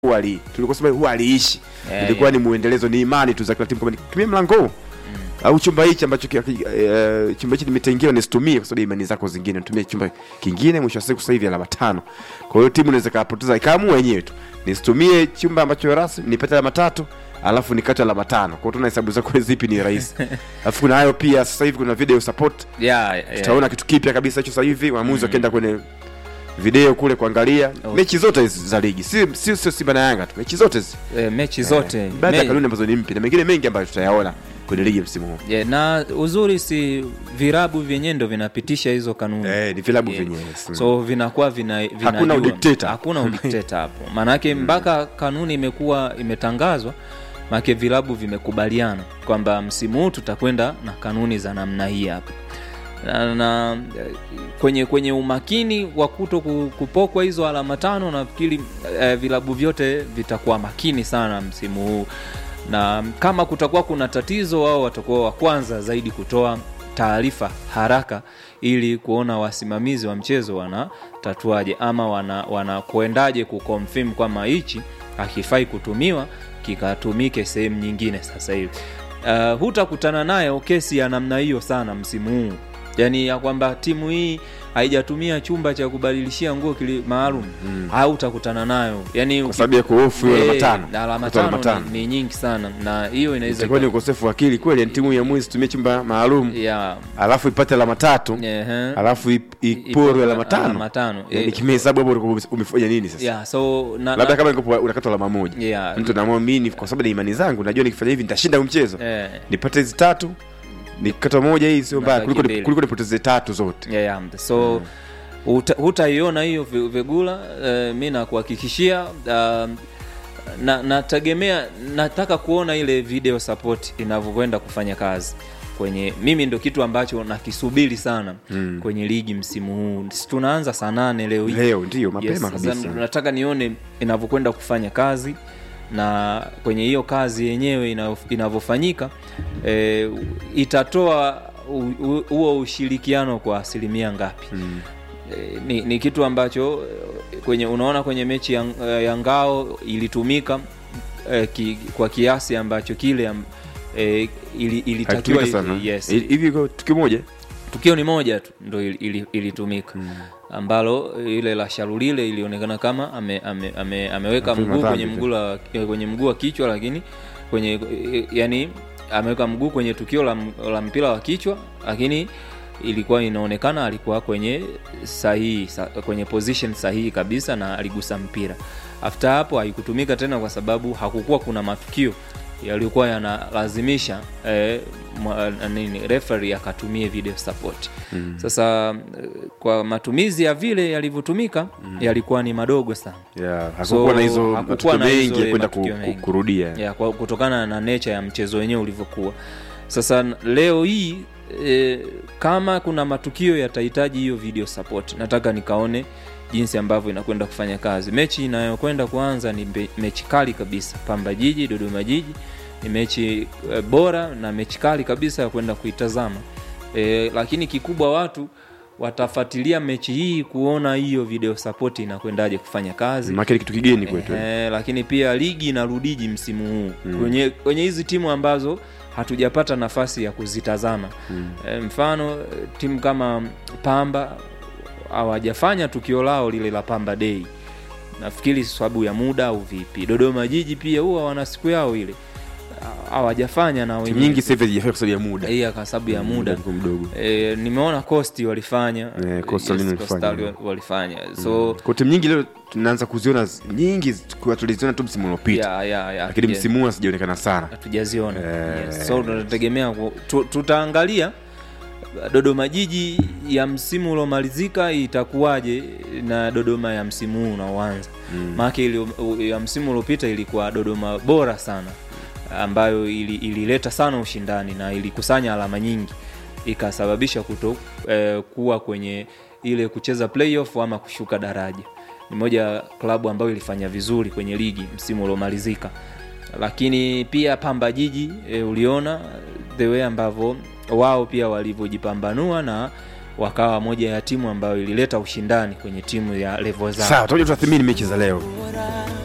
huwa ali tulikuwa sema huwa aliishi Yeah, ilikuwa yeah. ni muendelezo ni imani tu za kila timu kwamba nitumie mlango huu au chumba hichi ambacho ki- ki- eh, chumba hichi nimetengewa nisitumie kwa sababu ya imani zako zingine nitumie chumba kingine mwisho wa siku sasa hivi alama tano kwa hiyo timu inaweza kapoteza ikaamua wenyewe tu nisitumie chumba ambacho rasmi nipate alama tatu alafu nikate alama tano kwa hiyo tuna hesabu zako zipi ni rahisi alafu kuna hayo pia sasa hivi kuna video support yeah, yeah. tutaona kitu kipya kabisa hicho sasa hivi waamuzi wakienda kwenye video kule kuangalia Okay. mechi zote hizi za ligi si si sio Simba na Yanga tu mechi zote hizi Eh, mechi zote baadhi ya Me- kanuni ambazo ni mpya na mengine mengi ambayo tutayaona kwenye ligi msimu huu yeah, na uzuri si virabu vyenyewe ndo vinapitisha hizo kanuni eh, ni vilabu Yeah. vyenyewe mm. so vinakuwa vina, vinajua. Hakuna udikteta. hakuna udikteta hapo maanake mpaka kanuni imekuwa imetangazwa maanake vilabu vimekubaliana kwamba msimu huu tutakwenda na kanuni za namna hii hapa na, na eh, kwenye kwenye umakini wa kuto ku- kupokwa hizo alama tano nafikiri eh, vilabu vyote vitakuwa makini sana msimu huu na kama kutakuwa kuna tatizo wao watakuwa wa kwanza zaidi kutoa taarifa haraka ili kuona wasimamizi wa mchezo wanatatuaje ama wana, wanakuendaje kuconfirm kwamba hichi hakifai kutumiwa kikatumike sehemu nyingine sasa hivi uh, hutakutana nayo kesi ya namna hiyo sana msimu huu yaani ya kwamba timu hii haijatumia chumba cha kubadilishia nguo kili maalum mm. hautakutana nayo yani kwa sababu ya kuhofu hiyo alama Eh, tano na alama Kutoa tano ni, ni nyingi sana na hiyo inaweza itakuwa ni ukosefu wa akili kweli yani timu ya mwezi tumie chumba maalum ya alafu ipate alama tatu ehe. alafu ip- iporwe alama tano alama tano yani Eh, kimehesabu hapo ulikuwa umefanya nini sasa ya so na, labda na, kama ningekuwa unakata alama moja ya, mtu naamua mimi kwa sababu na imani zangu najua nikifanya hivi nitashinda huu mchezo eh, nipate hizi tatu nikata moja hii sio mbaya Nabaki kuliko mbili. kuliko nipoteze tatu zote ya, ya, so huta- hutaiona hiyo vi- vigula uh, mi nakuhakikishia uh, na nategemea nataka kuona ile video support inavyokwenda kufanya kazi kwenye mimi ndo kitu ambacho nakisubiri sana mm. kwenye ligi msimu huu Si tunaanza saa nane leo hii leo ndio mapema Yes, kabisa sasa nataka nione inavyokwenda kufanya kazi na kwenye hiyo kazi yenyewe ina- inavyofanyika e, itatoa u- u- huo ushirikiano kwa asilimia ngapi Mm. e, ni, ni kitu ambacho eh, kwenye unaona kwenye mechi ya, ya ngao ilitumika e, ki, kwa kiasi ambacho kile am, e, ili, ilitakiwa hakitumika sana yes, Hivi- hivi iko tukio moja tukio ni moja tu ndo ili- ili- ilitumika mm. ambalo ile la sharulile ilionekana kama ame, ame, ame, ameweka Amefanya mguu madhambi kwenye tu. mguu la- kwenye mguu wa kichwa lakini kwenye yani ameweka mguu kwenye tukio la, la mpira wa kichwa lakini ilikuwa inaonekana alikuwa kwenye sahihi sa, kwenye position sahihi kabisa na aligusa mpira after hapo haikutumika tena kwa sababu hakukuwa kuna matukio yaliyokuwa yanalazimisha eh, mwa- nini referee akatumie video support mm. sasa eh, kwa matumizi ya vile yalivyotumika mm. yalikuwa ni madogo sana yeah, hakukuwa na hizo hakukuwa matukio na hizo, mengi ya eh, kwenda ku, matukio ku, mengi. kurudia ya, kwa, kutokana na nature ya mchezo wenyewe ulivyokuwa sasa n- leo hii e, kama kuna matukio yatahitaji hiyo video support nataka nikaone jinsi ambavyo inakwenda kufanya kazi mechi inayokwenda kuanza ni mbe- mechi kali kabisa pamba jiji dodoma jiji ni mechi e, bora na mechi kali kabisa ya kwenda kuitazama e, lakini kikubwa watu watafuatilia mechi hii kuona hiyo video support inakwendaje kufanya kazi maana ni kitu kigeni kwetu Eh, lakini pia ligi inarudiji msimu huu mm. kwenye kwenye hizi timu ambazo hatujapata nafasi ya kuzitazama mm. e, mfano eh, timu kama pamba hawajafanya tukio lao lile la pamba dei nafikiri sababu ya muda au vipi dodoma jiji pia huwa wana siku yao ile Ha- hawajafanya na timu wenyewe. nyingi sasa hivi hazijafanya kwa sababu ya muda Iya, kwa sababu ya muda ulikuwa mdogo e, nimeona costi walifanya Eh, Coastal Union Coastal walifanya. walifanya so kwa timu nyingi leo tunaanza kuziona z- nyingi kwa tuliziona tu msimu uliopita ya, ya, ya, lakini yeah. msimu huu hazijaonekana sana hatujaziona Eh. yes. so tunategemea ku- tu, tutaangalia dodoma jiji ya msimu uliomalizika itakuwaje na dodoma ya msimu huu unaoanza mm. maake ili, ya msimu uliopita ilikuwa dodoma bora sana ambayo ili- ilileta sana ushindani na ilikusanya alama nyingi ikasababisha kuto eh, kuwa kwenye ile kucheza playoff ama kushuka daraja ni moja ya klabu ambayo ilifanya vizuri kwenye ligi msimu uliomalizika lakini pia pamba jiji e, uliona the way ambavyo wao pia walivyojipambanua na wakawa moja ya timu ambayo ilileta ushindani kwenye timu ya levo zao sawa tutakuja tutathimini mechi za leo